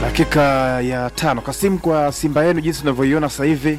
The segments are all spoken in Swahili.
Dakika ya tano. Kasim, kwa Simba yenu jinsi unavyoiona sasa hivi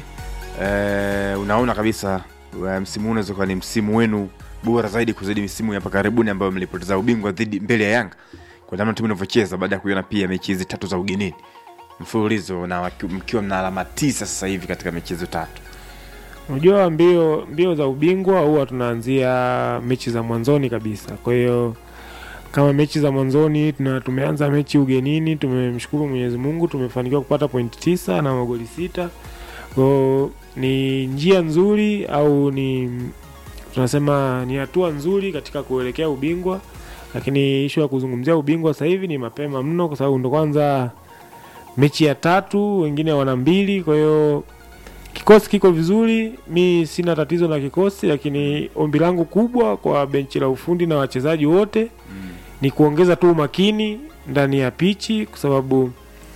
e, unaona kabisa e, msimu huu unaweza kuwa ni msimu wenu bora zaidi kuzidi misimu ya hapa karibuni ambayo mlipoteza ubingwa dhidi mbele ya Yanga kwa namna timu inavyocheza baada ya kuiona pia mechi hizi tatu za ugenini mfululizo na waki- mkiwa mna alama tisa sasa hivi katika mechi hizo tatu. Unajua mbio mbio za ubingwa huwa tunaanzia mechi za mwanzoni kabisa. Kwa hiyo kama mechi za mwanzoni tuna tumeanza mechi ugenini, tumemshukuru Mwenyezi Mungu, tumefanikiwa kupata pointi tisa na magoli sita. Kwa hiyo ni njia nzuri au ni tunasema ni hatua nzuri katika kuelekea ubingwa, lakini ishu ya kuzungumzia ubingwa sasa hivi ni mapema mno, kwa sababu ndo kwanza mechi ya tatu, wengine wana mbili, kwa hiyo kikosi kiko vizuri, mi sina tatizo na kikosi, lakini ombi langu kubwa kwa benchi la ufundi na wachezaji wote ni kuongeza tu umakini ndani ya pichi, kwa sababu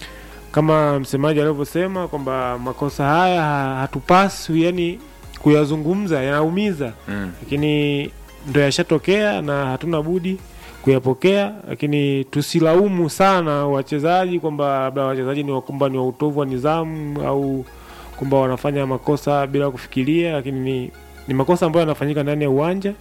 kama msemaji alivyosema kwamba makosa haya ha- hatupaswi yani kuyazungumza, yanaumiza, Mm. lakini ndo yashatokea na hatuna budi kuyapokea, lakini tusilaumu sana wachezaji kwamba labda wachezaji ni wakumba ni wa utovu wa nidhamu au kwamba wanafanya makosa bila kufikiria, lakini ni, ni makosa ambayo yanafanyika ndani ya uwanja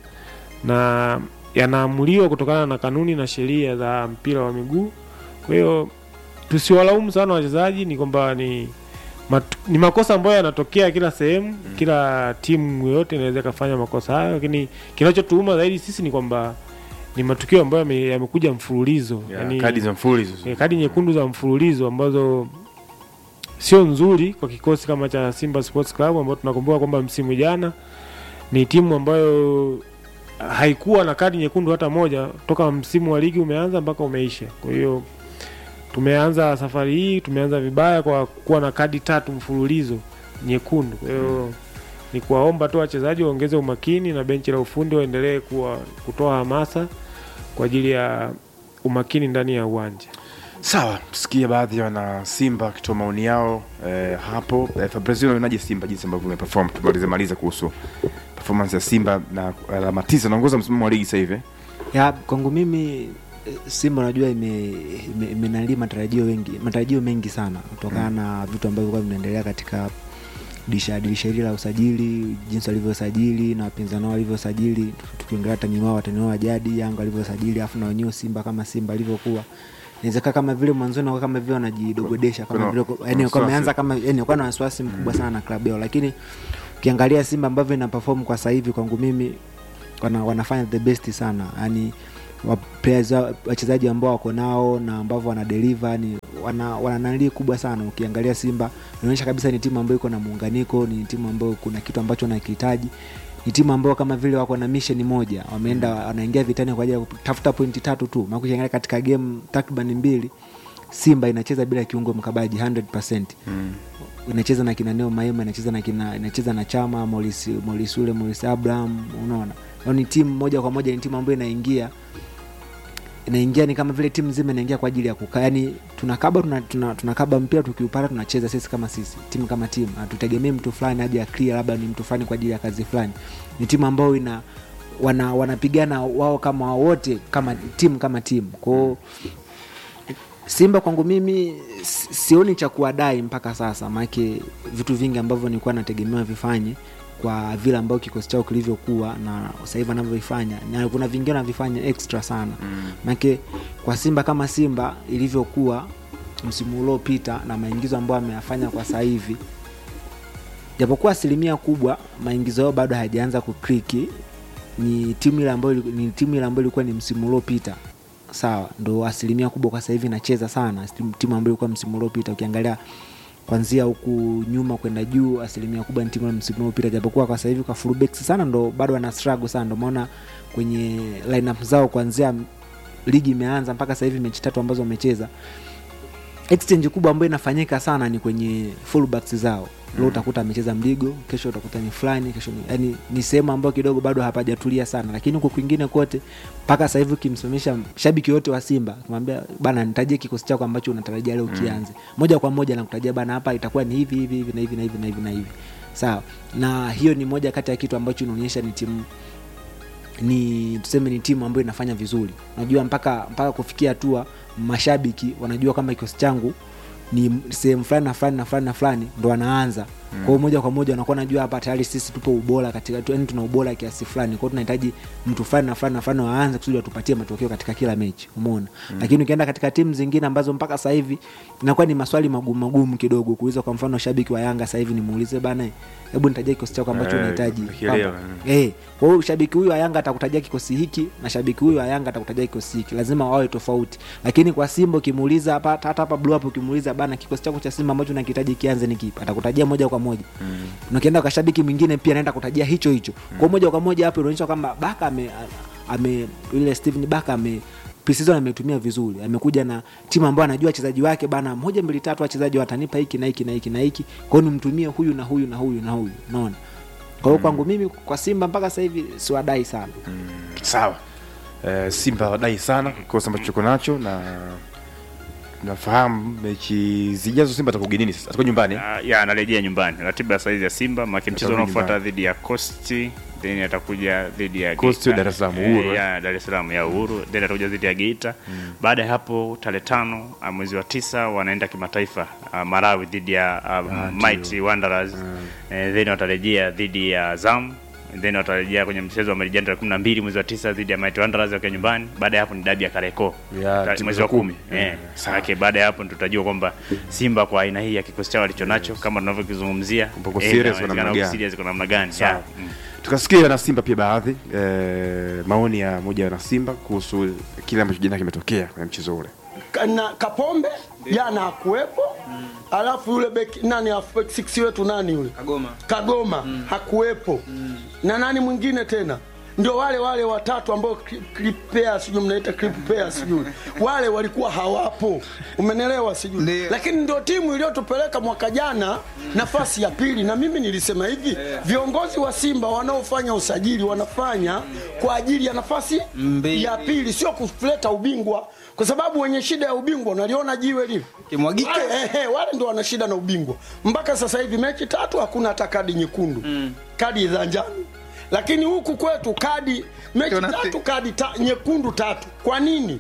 na yanaamuliwa kutokana na kanuni na sheria za mpira wa miguu. Kwa hiyo tusiwalaumu sana wachezaji, ni kwamba ni mat, ni makosa ambayo yanatokea kila sehemu, kila timu yoyote inaweza ikafanya makosa hayo, lakini kinachotuuma zaidi sisi ni kwamba ni matukio ambayo yame- yamekuja mfululizo Ya, yani, kadi za mfululizo. eh, kadi nyekundu za mfululizo ambazo sio nzuri kwa kikosi kama cha Simba Sports Club ambao tunakumbuka kwamba msimu jana ni timu ambayo haikuwa na kadi nyekundu hata moja toka msimu wa ligi umeanza mpaka umeisha. Kwa hiyo tumeanza safari hii tumeanza vibaya kwa kuwa na kadi tatu mfululizo nyekundu. Kwa hiyo ni kuwaomba tu wachezaji waongeze umakini na benchi la ufundi waendelee kuwa kutoa hamasa kwa ajili ya umakini ndani ya uwanja. Sawa, tusikie baadhi ya wana Simba wakitoa maoni yao eh, hapo. Eh, Fabrizio, unaonaje Simba jinsi ambavyo imeperform? Tumalize maliza kuhusu performance ya Simba na alama tisa, naongoza msimamo wa ligi sasa hivi. ya kwangu mimi eh, Simba unajua ime- ime- imenali matarajio wengi matarajio mengi sana kutokana na vitu ambavyo vilikuwa vinaendelea katika dirisha dirisha hili la usajili, jinsi walivyosajili na wapinzani wao walivyosajili, tukiongelea watani wao watani wao wa jadi Yanga walivyosajili, alafu na wenyewe Simba kama Simba alivyokuwa inawezekana kama vile mwanzoni wakawa kama vile wanajidogodesha kama Kuna- vile kuna yani wasiwasi. wameanza kama yani walikuwa na wasiwasi mkubwa sana na klabu yao, lakini ukiangalia Simba ambavyo ina perform kwa sasa hivi kwangu mimi wana, wanafanya the best sana yani wa- players wa- wachezaji ambao wako nao na ambavyo wana deliver ni wana, wana nalii kubwa sana ukiangalia simba inaonyesha kabisa ni timu ambayo iko na muunganiko ni timu ambayo kuna kitu ambacho nakihitaji ni timu ambayo kama vile wako na mission moja wameenda wanaingia vitani kwa ajili ya kutafuta pointi tatu tu maana ukiangalia katika game takriban mbili simba inacheza bila kiungo mkabaji 100% Mm. inacheza na kina Neo Maema, inacheza na kina inacheza na Chama, Morris Morris ule Morris Abraham, unaona. Yaani ni timu moja kwa moja ni timu ambayo inaingia inaingia ni kama vile timu nzima inaingia kwa ajili ya kukaa. Yaani tunakaba tuna, tuna, tunakaba mpira tukiupata tunacheza sisi kama sisi, timu kama timu. Hatutegemei mtu fulani aje clear labda ni mtu fulani kwa ajili ya kazi fulani. Ni timu ambayo ina wana wanapigana wao kama wote kama timu kama timu. Kwa hiyo Simba kwangu mimi si- sioni cha kuwadai mpaka sasa, maanake vitu vingi ambavyo nilikuwa nategemewa vifanye kwa vile ambavyo kikosi chao kilivyokuwa na sasa hivi wanavyovifanya, na kuna vingine wanavifanya extra sana Mm. maanake kwa Simba kama Simba ilivyokuwa msimu uliopita na maingizo ambayo ameyafanya kwa sasa hivi, japokuwa asilimia kubwa maingizo yao bado hayajaanza kukliki, ni timu ile ambayo ili- ni timu ile ambayo ilikuwa ni msimu uliopita sawa, ndo asilimia kubwa kwa sasa hivi inacheza sana, timu- timu ambayo ilikuwa msimu uliopita. Ukiangalia kwanzia huku nyuma kwenda juu, asilimia kubwa ni timu ya msimu uliopita, japokuwa kwa sasa hivi kwa fullbacks sana ndo bado wana struggle sana, ndo maana kwenye lineup zao kuanzia ligi imeanza mpaka sasa hivi mechi tatu ambazo wamecheza exchange kubwa ambayo inafanyika sana ni kwenye fullbacks zao leo utakuta amecheza mligo kesho utakuta ni fulani kesho ni, yani ni sehemu ambayo kidogo bado hapajatulia sana lakini huku kwingine kote mpaka sasa hivi ukimsimamisha shabiki yote wa simba kumwambia bana nitajie kikosi chako ambacho unatarajia leo kianze moja kwa moja nakutajia bana hapa itakuwa ni hivi hivi hivi na hivi na hivi na hivi na hivi sawa na hiyo ni moja kati ya kitu ambacho inaonyesha ni timu ni tuseme ni timu ambayo inafanya vizuri unajua mpaka mpaka kufikia hatua mashabiki wanajua kama kikosi changu ni sehemu fulani na fulani na fulani na fulani ndo wanaanza mm. kwa hiyo moja kwa moja wanakuwa najua hapa tayari sisi tupo ubora katika tu- yaani tuna ubora kiasi fulani kwao tunahitaji mtu fulani na fulani na fulani waanze kusudi watupatie matokeo katika kila mechi umeona mm. lakini ukienda katika timu zingine ambazo mpaka sasa hivi inakuwa ni maswali magumu magumu kidogo kuuliza kwa mfano shabiki wa yanga sasa hivi nimuulize bana hebu nitajia kikosi chako ambacho Eh, unahitaji nakielewa, Kwamba, eh, kwa hiyo shabiki huyu wa yanga atakutajia kikosi hiki na shabiki huyu wa yanga atakutajia kikosi hiki lazima wawe tofauti lakini kwa simba ukimuuliza hapa hata hapa blue up ukimuuliza bana kikosi chako cha simba ambacho nakihitaji kianze ni kipi atakutajia moja kwa moja mm. na ukienda kwa shabiki mwingine pia anaenda kutajia hicho hicho mm. kwa moja kwa moja hapo inaonyesha kwamba baka ame, ame yule steven baka ame preseason ametumia vizuri amekuja na timu ambayo anajua wachezaji wake bana moja mbili tatu wachezaji watanipa hiki na hiki na hiki na hiki kwa hiyo nimtumie huyu na huyu na huyu na huyu unaona kwa hiyo kwangu mimi kwa simba mpaka sasa hivi siwadai sana sawa eh, simba wadai sana kikosi ambacho tuko nacho na nafahamu mechi zijazo simba atakuwa ugenini sasa atakuwa nyumbani Ah, ya anarejea nyumbani ratiba ya saizi ya simba maki mchezo Atarudi unaofuata nyumbani. dhidi ya costi then atakuja dhidi ya Coast Geita. Dar es Salaam, Eh, Uhuru, eh. ya dar es salaam ya uhuru then atakuja dhidi ya geita baada ya hapo tarehe tano ah, mwezi wa tisa wanaenda kimataifa ah, marawi dhidi ya uh, mighty wanderers Eh, then watarejea dhidi ya zam then watarejea kwenye mchezo wa marijani tarehe kumi na mbili mwezi wa tisa dhidi ya mighty wanderers wakiwa nyumbani baada ya hapo ni dabi ya kareko Ya, Ta- timu mwezi za wa kumi kumi. Eh, Mm, sawa. manake baada ya hapo ndo tutajua kwamba simba kwa aina hii ya kikosi chao alichonacho kama tunavyokizungumzia Wako eh, serious na kwa namna wako gani? serious kwa namna gani Sawa. Yeah. Mm. tukasikia na simba pia baadhi eh, maoni ya moja na simba kuhusu kile ambacho jana kimetokea kwenye mchezo ule na Kapombe jana hakuwepo alafu yule beki nani halfback six wetu nani yule Kagoma. Kagoma hakuwepo na nani mwingine tena ndio wale wale watatu ambao clip, clip pair sijui mnaita clip pair sijui wale walikuwa hawapo umenelewa sijui Ndio. lakini ndio timu iliyotupeleka mwaka jana nafasi ya pili na mimi nilisema hivi viongozi wa Simba wanaofanya usajili wanafanya kwa ajili ya nafasi Mbili. ya pili sio kuleta ubingwa kwa sababu wenye shida ya ubingwa unaliona jiwe lile Kimwagike. wale, eh, eh, wale ndo wana shida na ubingwa mpaka sasa hivi mechi tatu hakuna hata kadi nyekundu mm. kadi za njano lakini huku kwetu kadi mechi Tuna- tatu kadi ta, nyekundu tatu kwa nini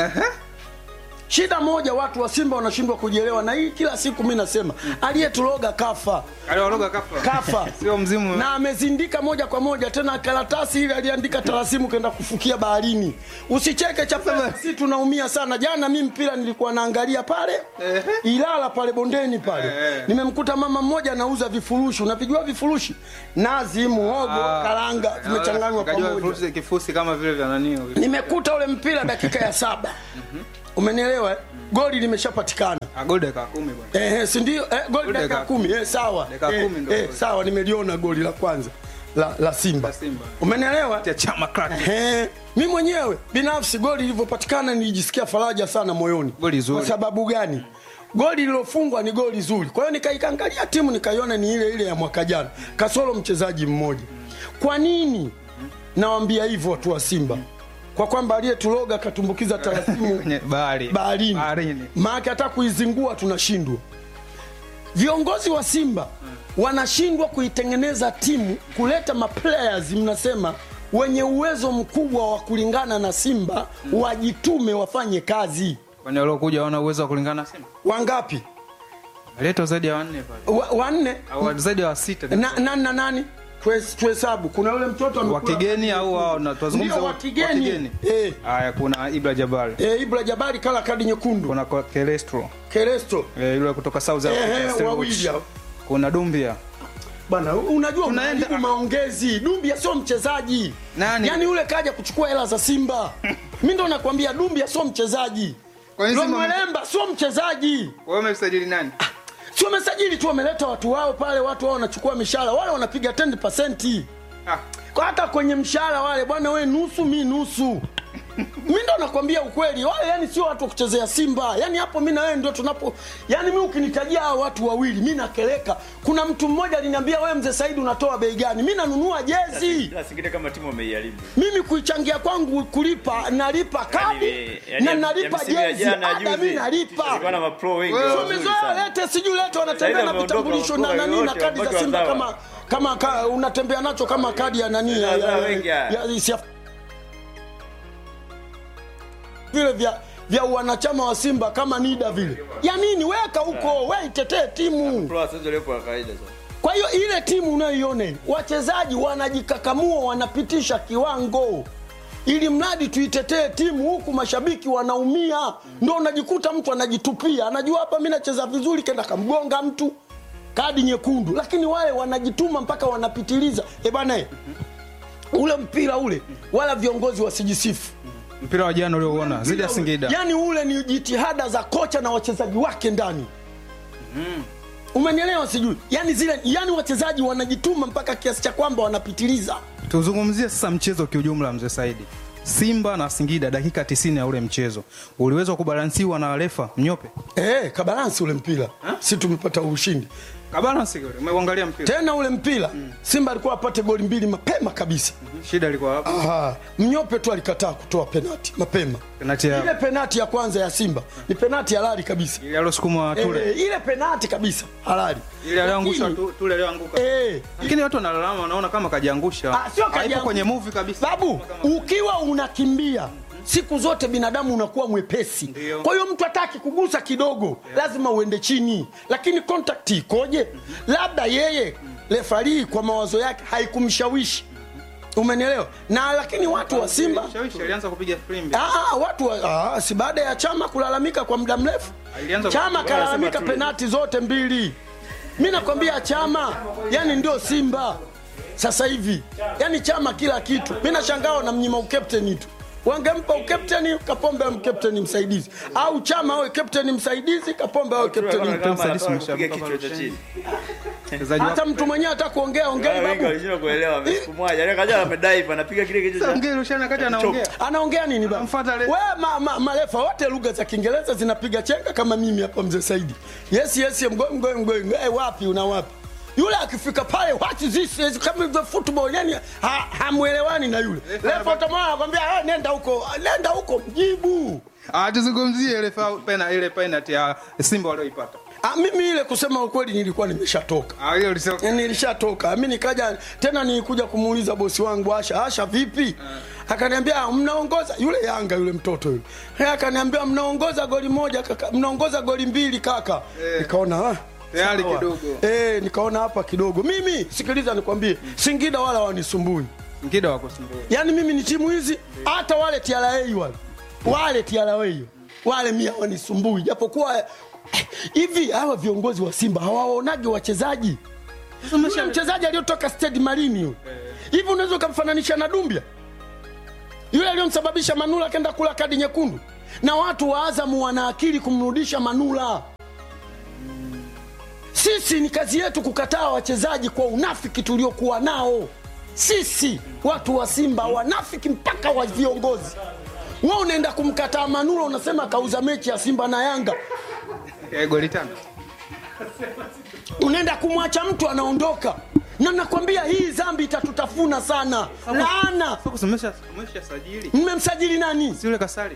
shida moja watu wa simba wanashindwa kujielewa na hii kila siku mi nasema aliyetuloga kafa Aliwaloga kafa. kafa Sio mzimu. na amezindika moja kwa moja tena karatasi ile aliandika tarasimu kenda kufukia baharini usicheke chapema si tunaumia sana jana mi mpira nilikuwa naangalia pale ilala pale bondeni pale nimemkuta mama mmoja anauza vifurushi unavijua vifurushi nazi muhogo Ah. karanga vimechanganywa Kajua pamoja vifurushi- kifusi kama vile vya nani. nimekuta ule mpira dakika ya saba umenielewa eh? goli limeshapatikana Ah, goli dakika kumi bwana. Ehe, si ndio? Eh, goli Goli dakika dakika kumi eh, sawa Dakika eh, kumi ndo eh, goli. sawa nimeliona goli la kwanza la, la Simba, La Simba. umenielewa Ya chama crack. Ehe, mi mwenyewe binafsi goli lilivyopatikana nilijisikia faraja sana moyoni Goli zuri. kwa sababu gani goli lilofungwa ni goli zuri kwa hiyo nikaikangalia timu nikaiona ni ile ile ya mwaka jana kasoro mchezaji mmoja kwa nini nawambia hivyo watu wa simba kwa kwamba aliyetuloga katumbukiza tarasimu Kwenye bahari. baharini Baharini. maake hata kuizingua tunashindwa viongozi wa simba wanashindwa kuitengeneza timu kuleta maplayers mnasema wenye uwezo mkubwa wa kulingana na simba wajitume wafanye kazi Kwani waliokuja wana uwezo wa kulingana na Simba? wangapi Letwa zaidi ya wanne pale. wa, wanne Au zaidi ya wa sita. na, nani na nani Tuhes- tuhesabu kuna yule mtoto wa amekula- kigeni au wao na tuzungumze Ndio, wa wote. kigeni. Eh. Haya kuna Ibra Jabal. e, ibra jabari kala kadi nyekundu Kuna kwa Kelestro. keresto Eh, yule kutoka South Africa. Ehe, Stellenbosch. wawili hao. Kuna Dumbia. bana unajua Tunaenda- unaharibu maongezi dumbia sio mchezaji Nani? yaani yule kaja kuchukua hela za simba mi ndo nakwambia dumbia sio mchezaji Kwa hiyo Simba- lomwelemba sio mchezaji Wewe umemsajili nani? si wamesajili tu wameleta watu wao pale watu wao wanachukua mishahara wale wanapiga 10 Ah. kwa hata kwenye mshahara wale bwana we nusu mi nusu mi ndo nakwambia ukweli wale yani sio watu wa kuchezea simba yani hapo mi na wewe ndio tunapo yani mi ukinitajia hao watu wawili mi nakeleka kuna mtu mmoja aliniambia wewe mzee saidi unatoa bei gani mi nanunua jezi Ila singine kama timu wameiharibu mimi kuichangia kwangu kulipa nalipa kadi Yaani, yaani, na ya- nalipa ya msimu ya jezi jana, ada juzi, mi nalipa kulikuwa na mapro wengi Wewe wazuri umezoea sana. lete sijui lete wanatembea Sasa na hivi vitambulisho na wameondoka, nani na wote, kadi za wabaki simba wazawa. kama kama ka, unatembea nacho kama kadi ya nani ya, ya, Wazawa ya, wengi haya. ya, ya, vile vya vya wanachama wa Simba kama NIDA vile. Ya nini? Weka huko, we itetee timu. Kwa hiyo ile timu unayoiona ile, wachezaji wanajikakamua, wanapitisha kiwango ili mradi tuitetee timu, huku mashabiki wanaumia. Ndo unajikuta mtu anajitupia, anajua hapa mi nacheza vizuri, kenda kamgonga mtu kadi nyekundu, lakini wale wanajituma mpaka wanapitiliza. E bana, eh, ule mpira ule, wala viongozi wasijisifu mpira wa jana uliouona zidi ya Singida yani ule ni jitihada za kocha na wachezaji wake ndani umenielewa sijui yani zile yani wachezaji wanajituma mpaka kiasi cha kwamba wanapitiliza tuzungumzie sasa mchezo kiujumla mzee Saidi Simba na Singida dakika 90 ya ule mchezo uliweza kubalansiwa na refa Mnyope eh kabalansi ule mpira si tumepata ushindi kabalansi ule umeuangalia mpira tena ule mpira simba alikuwa apate goli mbili mapema kabisa shida ilikuwa hapo Aha, mnyope tu alikataa kutoa penati mapema penati ile ya penati ya kwanza ya simba ni penati halali kabisa ile alosukuma Tule Eh, ile penati kabisa halali ile aliyoangusha Lakini- tu- Tule aliyoanguka eh, lakini watu wanalalama wanaona kama kajiangusha Ah, sio Haipo kajiangu- kwenye movie kabisa babu ukiwa unakimbia siku zote binadamu unakuwa mwepesi Ndio. kwa hiyo mtu hataki kugusa kidogo lazima uende chini lakini contact ikoje labda yeye refarii kwa mawazo yake haikumshawishi umenielewa na lakini watu wa simba Shawishi alianza kupiga filimbi Ah, watu wa, ah, si baada ya chama kulalamika kwa muda mrefu Alianza chama ku- kalalamika penati zote mbili mi nakwambia chama yani ndio simba sasa hivi yani chama kila kitu mi nashangaa wanamnyima ukapteni tu wangempa ukapteni kapombe awe mkapteni msaidizi au chama awe kapteni msaidizi kapombe awe kapteni msaidizi umeshabuka pale chini. Mchezaji hata wako mtu mwenyewe hata kuongea ongei babu ongea Luciano kati anaongea anaongea nini baba? Anamfuata le- We ma, ma, marefa wote lugha za Kiingereza zinapiga chenga kama mimi hapa mzee Saidi. Yes yes I'm going going going. Hey, wapi una wapi? Yule akifika pale what is this is kama the football yani ha, hamuelewani na yule. Refa utamwona anakwambia hey, nenda huko nenda huko mjibu. Ah, tuzungumzie ile fa- pena ile penalty ya Simba walioipata. Ah, mimi ile kusema ukweli nilikuwa nimeshatoka. Ah, hiyo ulisema Yani nilishatoka mi nikaja tena nilikuja kumuuliza bosi wangu asha asha vipi akaniambia "Ah, mnaongoza yule yanga yule mtoto yule Eh, akaniambia mnaongoza goli moja kaka mnaongoza goli mbili kaka nikaona ah, Tayari sawa. kidogo. eh, nikaona hapa kidogo mimi sikiliza nikwambie singida wala wanisumbui Ngida wako Simba. yaani mimi ni timu hizi hata wale TRA wale wale TRA wale mia wanisumbui japokuwa eh, hivi hawa viongozi wa Simba hawaonagi wachezaji yule mchezaji aliyotoka Stade Marini yule hivi unaweza ukamfananisha na Dumbia yule aliyomsababisha Manula akaenda kula kadi nyekundu na watu wa Azamu wana akili kumrudisha Manula sisi ni kazi yetu kukataa wachezaji kwa unafiki tuliokuwa nao sisi watu wa simba wanafiki mpaka wa viongozi we unaenda kumkataa manula unasema kauza mechi ya simba na yanga Eh, goli tano. unaenda kumwacha mtu anaondoka na nakwambia hii zambi itatutafuna sana laana Sasa kumesha kumesha sajili. mmemsajili nani Si yule kasali.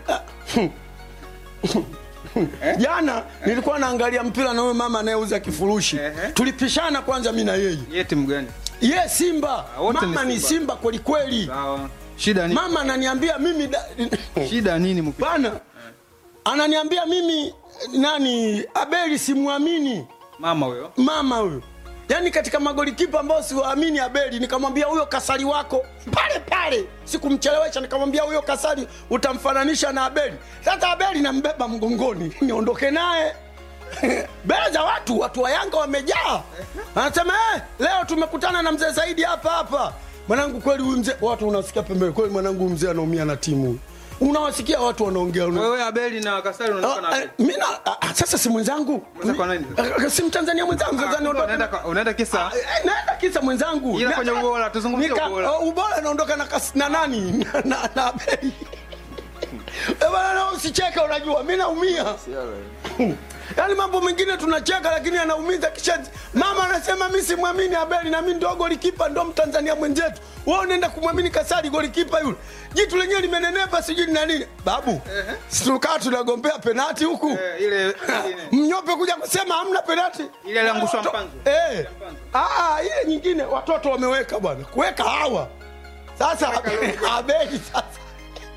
jana nilikuwa naangalia mpira na huyo mama anayeuza kifurushi Ehe. tulipishana kwanza mi na yeye Yeye timu gani? ye simba wote ni mama ni Simba. simba kwelikweli Sawa. Shida ni mama ananiambia mimi da... shida nini mpi? bana ananiambia mimi nani abeli simwamini Mama huyo. mama huyo yaani katika magolikipa ambao siwaamini abeli nikamwambia huyo kasari wako pale pale sikumchelewesha nikamwambia huyo kasari utamfananisha na abeli sasa abeli nambeba mgongoni niondoke naye mbele za watu watu wa yanga wamejaa anasema eh, leo tumekutana na mzee zaidi hapa hapa mwanangu kweli huyu mzee watu unasikia pembeni kweli mwanangu huyu mzee anaumia na timu unawasikia watu wanaongea una- Wewe Abeli na Kasari unaondoka na Ah, Abeli. eh, mi na- ah, ah, sasa si mwenzangu Mwenzako wa nani? Ah, ah, si mtanzania mwenzangu sasa Ah, niondoke Unaenda kwa- unaenda kisa Eh, naenda kisa mwenzangu Ila Na- kwenye ubora, tuzungumzie Nika- ubora. oh, ubora naondoka na, kas- na nani na, na, na bei Eh, bana na usicheke unajua mi naumia yaani mambo mengine tunacheka lakini anaumiza kisha mama anasema mi simwamini abeli na mi ndo golikipa ndo mtanzania mwenzetu we unaenda kumwamini kasari golikipa yule jitu lenyewe limenenepa sijui ni na nini babu situkaa tunagombea penati huku Eh, ile ile- mnyope kuja kusema hamna penati Ile aliangushwa Watoto- mpanzo. eh. Ah, ile nyingine watoto wameweka bwana kuweka hawa sasa abeli sasa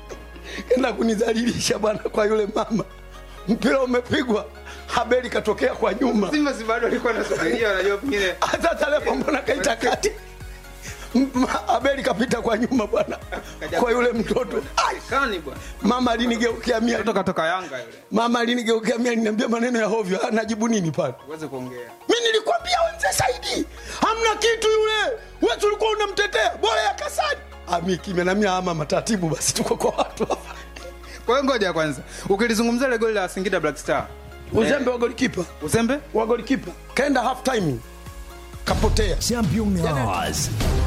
enda kunidhalilisha bwana kwa yule mama. Mpira umepigwa, Habeli katokea kwa nyuma. Simba si bado alikuwa anasubiria, wanajua pengine Hata tarehe mbona kaita kati M- Habeli kapita kwa nyuma bwana, kwa yule mtoto Ai, kani bwana. mama alinigeukia mia, Mtoto katoka Yanga yule. mama alinigeukia mia, aliniambia maneno ya hovyo. Ah, Najibu nini pale? Uweze kuongea. mi nilikwambia wenze Saidi hamna kitu yule, wewe ulikuwa unamtetea bora ya Kasani. Ami kimya na mimi ama mataratibu basi, tuko kwa watu hapa. Kwa hiyo ngoja kwanza. Ukilizungumzia ile goli la Singida Black Star. Uzembe wa golikipa Uzembe? wa golikipa kaenda half time kapotea. Championnats.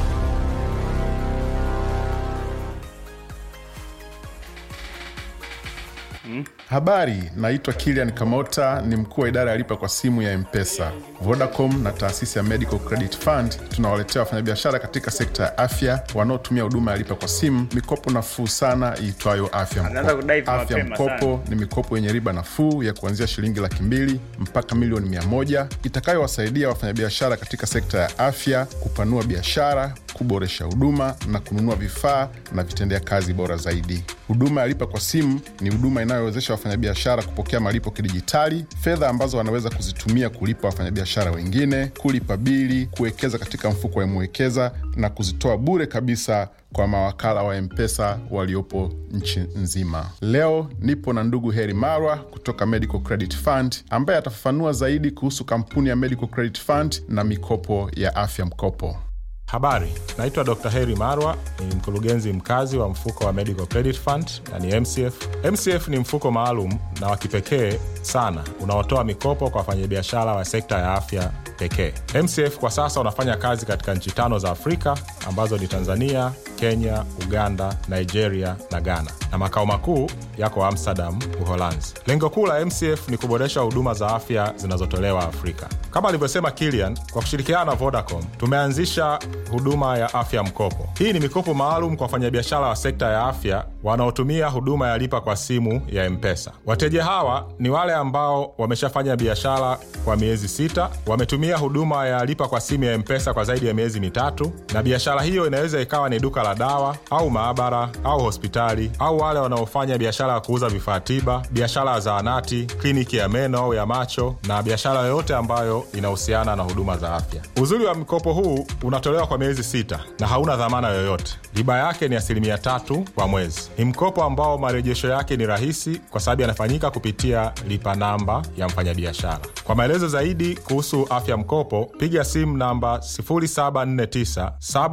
Habari, naitwa Kilian Kamota, ni mkuu wa idara ya lipa kwa simu ya Mpesa. Vodacom na taasisi ya Medical Credit Fund tunawaletea wafanyabiashara katika sekta ya afya wanaotumia huduma ya lipa kwa simu mikopo nafuu sana iitwayo Afya Anaanza Mkopo. kudai Afya mapema Mkopo ni mikopo yenye riba nafuu ya kuanzia shilingi laki mbili mpaka milioni mia moja itakayowasaidia wafanyabiashara katika sekta ya afya kupanua biashara, kuboresha huduma na kununua vifaa na vitendea kazi bora zaidi. Huduma ya lipa kwa simu ni huduma inayowezesha wafanyabiashara kupokea malipo kidijitali, fedha ambazo wanaweza kuzitumia kulipa wafanyabiashara wengine, kulipa bili, kuwekeza katika mfuko wa Mwekeza na kuzitoa bure kabisa kwa mawakala wa Mpesa waliopo nchi nzima. Leo nipo na ndugu Heri Marwa kutoka Medical Credit Fund ambaye atafafanua zaidi kuhusu kampuni ya Medical Credit Fund na mikopo ya afya mkopo. Habari, naitwa Dr. Heri Marwa, ni mkurugenzi mkazi wa mfuko wa Medical Credit Fund na ni MCF. MCF ni mfuko maalum na wa kipekee sana unaotoa mikopo kwa wafanyabiashara wa sekta ya afya pekee. MCF kwa sasa unafanya kazi katika nchi tano za Afrika ambazo ni Tanzania, Kenya, Uganda, Nigeria na Ghana, na makao makuu yako Amsterdam, Uholanzi. Lengo kuu la MCF ni kuboresha huduma za afya zinazotolewa Afrika. Kama alivyosema Kilian, kwa kushirikiana na Vodacom tumeanzisha huduma ya afya mkopo. Hii ni mikopo maalum kwa wafanyabiashara wa sekta ya afya wanaotumia huduma ya lipa kwa simu ya Mpesa. Wateja hawa ni wale ambao wameshafanya biashara kwa miezi sita, wametumia huduma ya lipa kwa simu ya Mpesa kwa zaidi ya miezi mitatu, na biashara hiyo inaweza ikawa ni duka la dawa au maabara au hospitali, au wale wanaofanya biashara ya kuuza vifaa tiba, biashara ya zahanati, kliniki ya meno au ya macho, na biashara yoyote ambayo inahusiana na huduma za afya. Uzuri wa mkopo huu unatolewa kwa miezi sita na hauna dhamana yoyote. Riba yake ni asilimia tatu kwa mwezi. Ni mkopo ambao marejesho yake ni rahisi kwa sababu yanafanyika kupitia lipa namba ya mfanyabiashara. Kwa maelezo zaidi kuhusu afya mkopo, piga simu namba 0749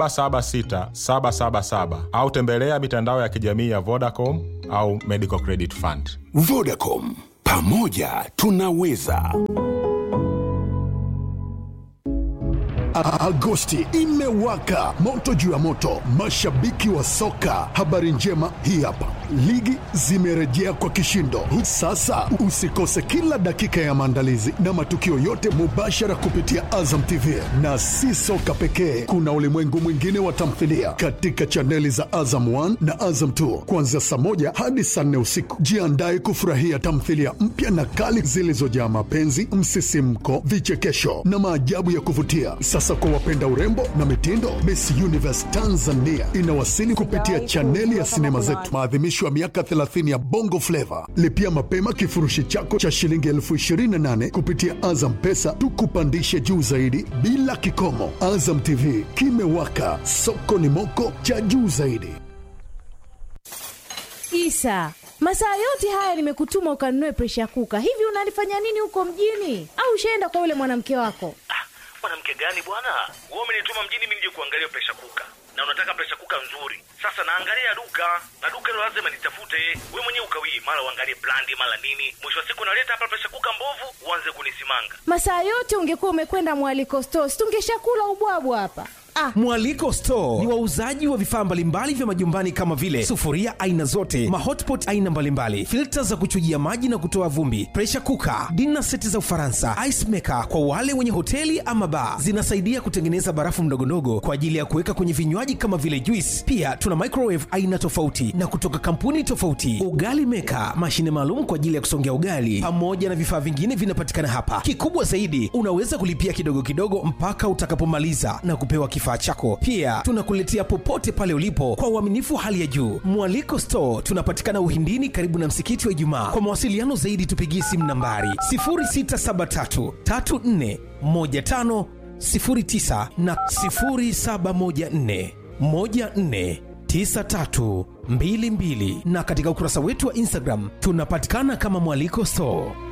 776 777 au tembelea mitandao ya kijamii ya Vodacom au Medical Credit Fund. Vodacom, pamoja tunaweza. A- Agosti imewaka moto juu ya moto, mashabiki wa soka. Habari njema hii hapa, ligi zimerejea kwa kishindo. Sasa usikose kila dakika ya maandalizi na matukio yote mubashara kupitia Azam TV, na si soka pekee, kuna ulimwengu mwingine wa tamthilia katika chaneli za Azam 1 na Azam 2 kuanzia saa moja hadi saa nne usiku. Jiandae kufurahia tamthilia mpya na kali zilizojaa mapenzi, msisimko, vichekesho na maajabu ya kuvutia. Sasa kwa wapenda urembo na mitindo, Miss Universe Tanzania inawasili kupitia chaneli ya sinema zetu, maadhimisho ya miaka 30 ya Bongo Flava. Lipia mapema kifurushi chako cha shilingi elfu 28 kupitia Azam Pesa, tukupandishe juu zaidi bila kikomo. Azam TV kimewaka, soko ni moko cha juu zaidi. Isa, masaa yote haya nimekutuma ukanunue presha kuka. Hivi unalifanya nini huko mjini? Au ushaenda kwa yule mwanamke wako? mwanamke gani bwana wewe umenituma mjini mimi nije kuangalia presha kuka na unataka presha kuka nzuri sasa naangalia duka na duka hilo lazima nitafute we mwenyewe ukawii mara uangalie brandi mara nini mwisho wa siku naleta hapa presha kuka mbovu uanze kunisimanga Masaa yote ungekuwa umekwenda mwaliko stores, tungeshakula ubwabwa hapa. Ah, Mwaliko Store ni wauzaji wa vifaa mbalimbali vya majumbani kama vile sufuria aina zote, mahotpot aina mbalimbali, filta za kuchujia maji na kutoa vumbi, pressure cooker, dinner seti za Ufaransa, ice maker kwa wale wenye hoteli ama bar. Zinasaidia kutengeneza barafu mdogondogo kwa ajili ya kuweka kwenye vinywaji kama vile juice. Pia tuna microwave aina tofauti na kutoka kampuni tofauti, ugali maker, mashine maalum kwa ajili ya kusongea ugali, pamoja na vifaa vingine vinapatikana hapa. Kikubwa zaidi, unaweza kulipia kidogo kidogo mpaka utakapomaliza na kupewa kifaa kifaa chako pia tunakuletea popote pale ulipo kwa uaminifu hali ya juu mwaliko store tunapatikana uhindini karibu na msikiti wa ijumaa kwa mawasiliano zaidi tupigie simu nambari 673 34 15 09 na 0714 14 9322 na katika ukurasa wetu wa instagram tunapatikana kama mwaliko store